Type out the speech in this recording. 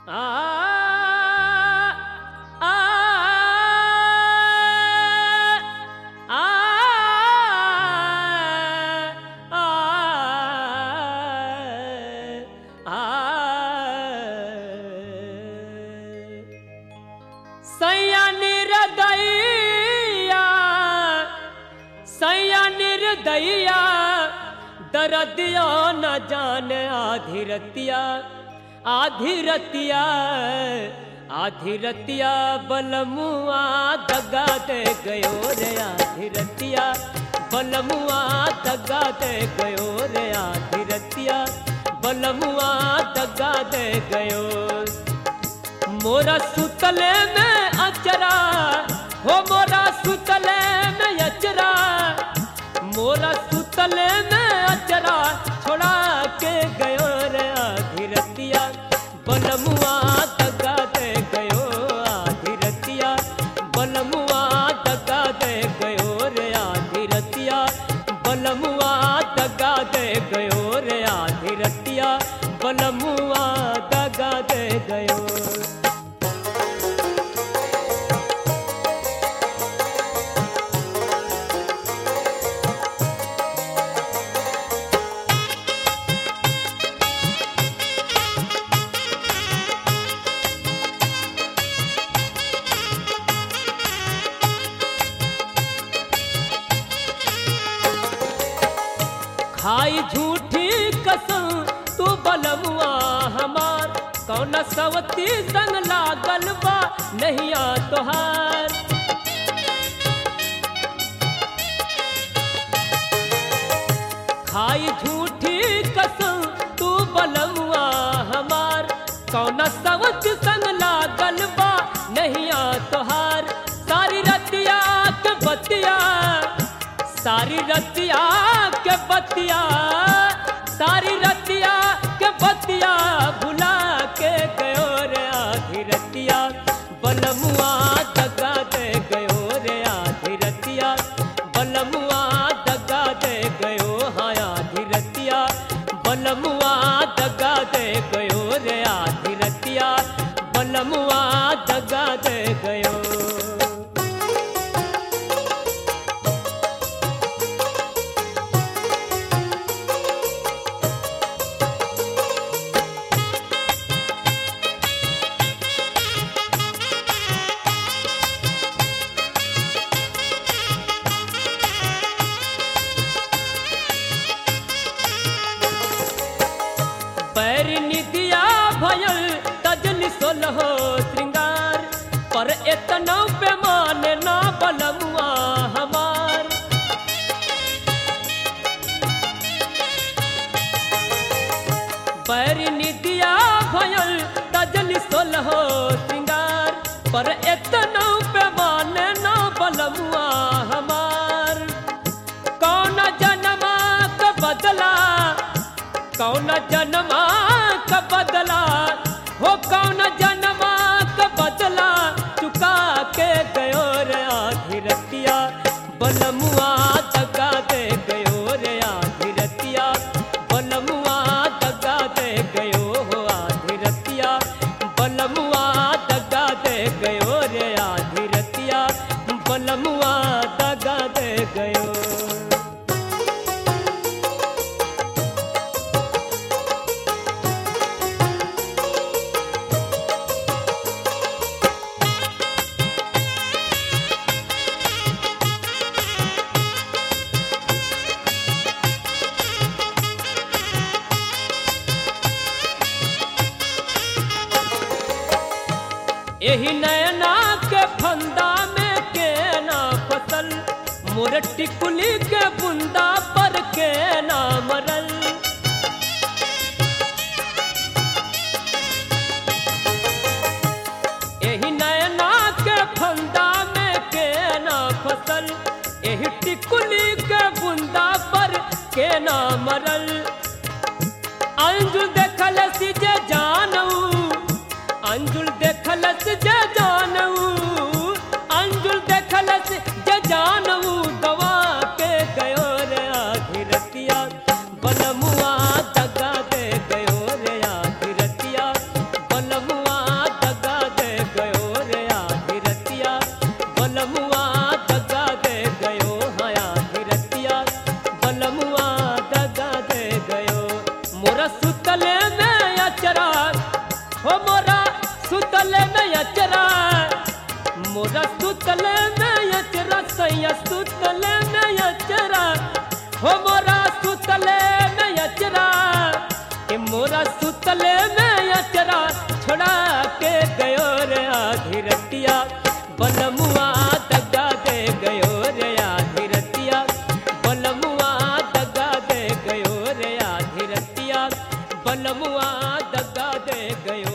आ आ आ सैया निर्दयिया सैया निर्दयिया दरदिया न जाने आधी रतिया आधी रतिया आधी रतिया बलमुआ दगा दे गयो रे आधी रतिया बलमुआ दगा दे गयो रे आधी रतिया बलमुआ दगा दे गयो मोरा सुतले में अचरा हो मोरा सुतले में अचरा मोरा सुतले में अचरा छोड़ा के गयो रे आधी रतिया बलमुआ दगा दे गयो आधी रतिया बलमुआ दगा दे गयो रे आधी रतिया बलमुआ दगा दे गयो रे आधी रतिया बलमुआ दगा दे गयो खाई झूठी कसम तू बलमुआ हमार कौन सवती संग लागल बा नहिया तोहार खाई झूठी कसम तू बलमुआ हमार कौन सवत संग लागल बा नहिया तोहार सारी रतिया के बतिया सारी रतिया के बतिया सारी रतिया के बतिया भुला के गयो रे आधी रतिया बलमुआ दगा दे गयो रे आधी रतिया बलमुआ दगा दे गयो हाँ आधी रतिया बलमुआ दगा दे गयो रे आधी रतिया बलमुआ दगा दे गयो पैर निदिया भयल तजल सोलहो श्रृंगार पर एतना पैमाने ना बलमुआ हमार पैर निदिया भयल तजल सोलहो श्रृंगार पर एतना पैमाने ना बलमुआ हमार कौन जन्मा का बदला कौन जन्मा का बदला हो कौन जन्मा का बदला चुका के गयो रे आधी रतिया बलमुआ दगा दे गयो रे आधी रतिया बलमुआ दगा दे गयो हो आधी रतिया बलमुआ दगा दे गयो रे आधी रतिया बलमुआ दगा दे गयो एही नैना के फंदा में के ना फसल मोर टिकुली के बुंदा पर के ना मरल एही नैना के फंदा में के ना फसल एही टिकुली के बुंदा पर के ना मरल अंजुल देखल सी जे जानऊ अंजुल देखलस जे जानऊ अंजुल देखलस जे जानऊ दवा के गयो रे आधी रतिया बलमुआ दगा दे गयो रे आधी रतिया बलमुआ सुतले में अचरा हो मोरा सुतले में अचरा मोरा सुतले में अचरा सैया सुतले में अचरा हो मोरा सुतले में अचरा के मोरा सुतले में अचरा छोड़ा के गयो रे आधी रतिया बलमुआ दगा दे गयो रे आधी रतिया बलमुआ दगा दे गयो रे आधी रतिया बलमुआ दगा दे गयो